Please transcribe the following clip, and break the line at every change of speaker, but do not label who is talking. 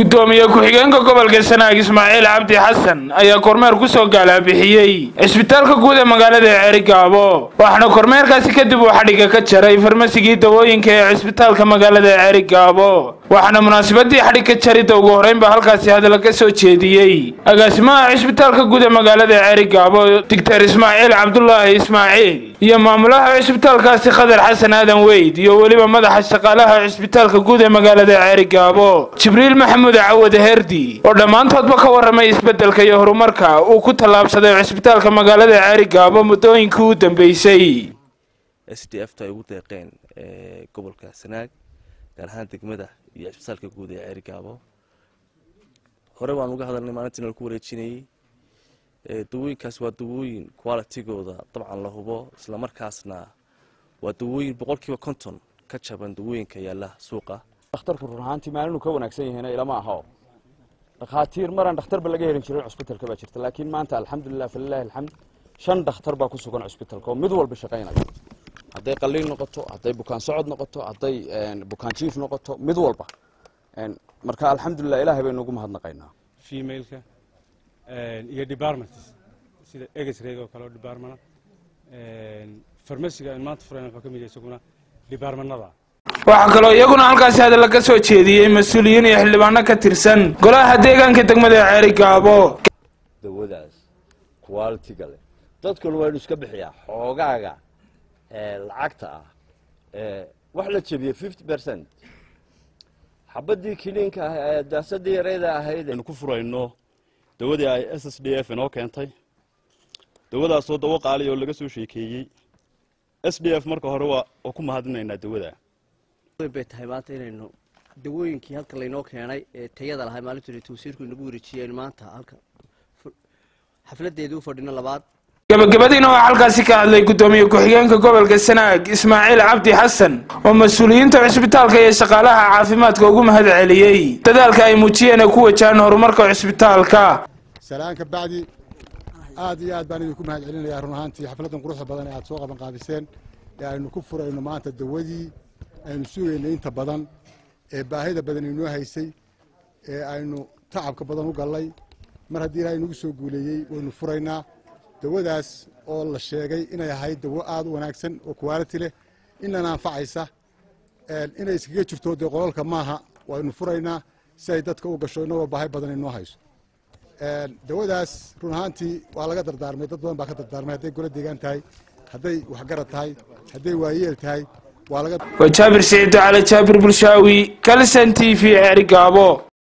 gudoomiye ku-xigeenka gobolka sanaag ismaaciil cabdi xasan ayaa kormeer kusoo gaalaabixiyey cisbitaalka guud ee magaalada ceerigaabo waxaana kormeerkaasi kadib uu xadhigga ka jaray farmasigii dawooyinka ee cisbitaalka magaalada ceerigaabo waxaana munaasabadii xadhigka jaridda ugu horreynba halkaasi hadalla ka soo jeediyey agaasimaha cisbitaalka guud ee magaalada ceerigaabo digtar ismaaciil cabdulaahi ismaaciil iyo maamulaha cisbitaalkaasi khadar xasan aadan weyd iyo weliba madaxa shaqaalaha cisbitaalka guud ee magaalada ceerigaabo jibriil maxamuud cawad herdi oo dhammaantoodba ka warramay isbeddelka iyo horumarka uu ku tallaabsaday cisbitaalka magaalada ceerigaabo muddooyinkii u dambeysay
s d f ta ay ugu deeqeen gobolka sanaag gaar ahaan degmada iyo cisbitaalka guud ee ceerigaabo hore waan uga hadalnay maalintiina laku wareejinayey dawooyinkaas waa dawooyin qualitigooda dabcan la hubo islamarkaasna waa dawooyin boqolkiiba konton ka jaban dawooyinka yaala suuqa
dhakhtarku run ahaantii maalinuu ka wanaagsan yahayna ilama aha oo dhakhaatiir maraan dhakhtarba laga helin jirin cusbitalka baa jirta laakiin maanta alxamdulilah falilahi alxamd shan dhakhtar baa ku sugan cusbitalka oo mid walba shaqaynaya hadday qaliin noqoto hadday bukaan socod noqoto hadday bukaan jiif noqoto mid walba marka alxamdulilah ilaahay baynu ugu mahadnaqaynaa
femaleka iyo departments sida egesreg oo kale oo departmana farmasiga aan maanta furayn wuxuu ka mid yahay isaguna departmanada
waxaa kaloo iyaguna halkaasi hadalla ka soo jeediyey mas-uuliyiin iyo xildhibaano ka tirsan golaha deegaanka degmada ceerigaabo
dawadaas qualitiga leh dadkuna waa inu iska bixiyaa xoogaaga lacagta ah wax la jebiyey fifty percent xabadii kiliinka ah ee daasadii yarayda ahayd
aynu ku furayno dawadii ay s s d f inoo keentay dawadaasoo dawo qaaliya oo laga soo sheekeeyey s d f marka hore waa ku mahadinaynaa dawada
bay tahay maanta inaynu dawooyinkii halka laynoo keenay ee tayada lahay maalintu tawsiirku inagu wareejiyeen maanta halka xafladeedii u fadhino labaad
gabagabadiina waxaa halkaasi ka hadlay guddoomiye ku-xigeenka gobolka sanaag ismaaciil cabdi xasan oo mas-uuliyiinta cisbitaalka iyo shaqaalaha caafimaadka ugu mahad celiyey dadaalka ay muujiyeen ee ku wajahaan horumarka cisbitaalka
salaanka bacdi aad iyo aad baan idinku mahad celinayaa run ahaantii xafladdan quruxda badan ee aad soo qaban qaabiseen ee aynu ku furayno maanta dawadii aynu sugaynay inta badan ee baahida badan inoo haysay ee aynu tacabka badan u gallay mar haddii ilaahay nagu soo guuleeyey waynu furaynaa dawadaas oo la sheegay inay ahayd dawo aad u wanaagsan oo quality leh inana anfacaysa inay iskaga jirto dee qolalka maaha waynu furaynaa si ay dadka u gasho inagoo baahi badan inoo hayso dawadaas run ahaantii waa laga dardaarmay dad badan baa ka dardaarmay hadday golo deegaan tahay hadday waxgarad tahay hadday waayeel tahay
waa jaabir siciid cali jaabir bulshaawi kalson t v ceerigaabo